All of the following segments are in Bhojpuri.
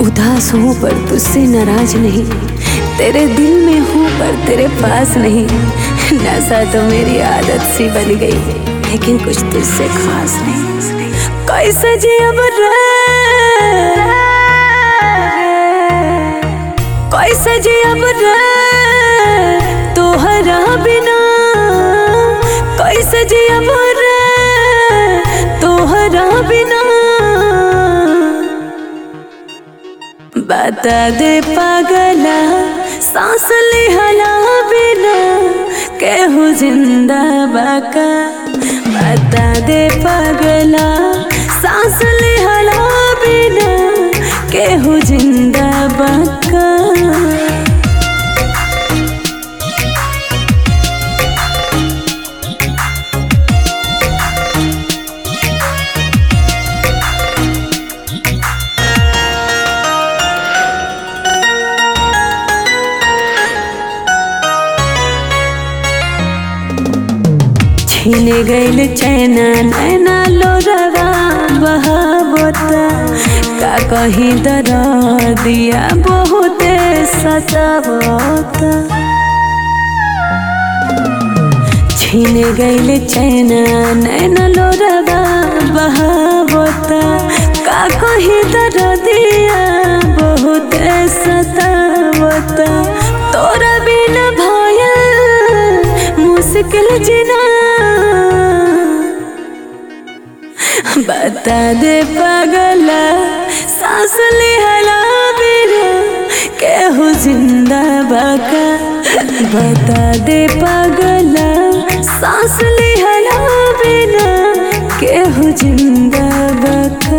उदास हूँ पर तुझसे नाराज नहीं तेरे दिल में हूँ पर तेरे पास नहीं नशा तो मेरी आदत सी बन गई लेकिन कुछ तुझसे खास नहीं कैसे जी अब रे कैसे जी अब रे तोहरा बिना कैसे जी अब रे तोहरा बिना बता दे पागला सांस लिहला बिना केहू जिंदा बाका बता दे पागला सांस लिहला बिना केहू जिंदा बाका छीन गइल चैना नैना लोरवा बहावता का कहीं दर दिया बहुते सतावता छीन गइल चैना नैना लोरवा बहावता का कहीं दर दिया बहुते सतावता तोरा बिना भयल मुश्किल जिना बता दे पागला सांस लिहला बिना केहू जिंदा बाका बता दे पागला सांस लिहला बिना केहू जिंदा बाका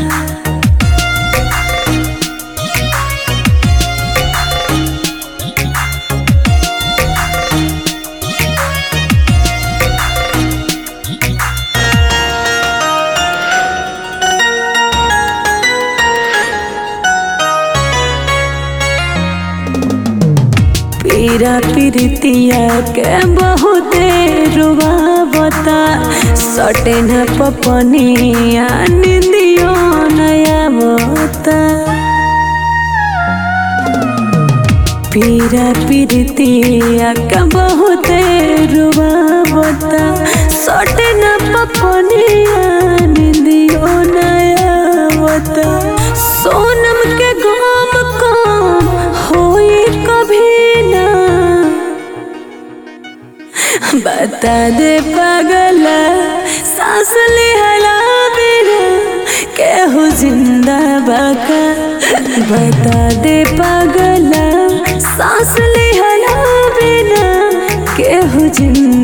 पीरा पीरतिया के बहुते रुआवता सटे न पपनिया निंदियो नया बता पीरा पीरतिया के बहुते रुआवता सटे न पपनिया निंदियो नया बता सोनम के गाम काम होई कभी ना बता दे पागला सांस लिहला बिना केहू जिंदा बाका बता दे पागला सांस लिहला बिना केहू जिंदा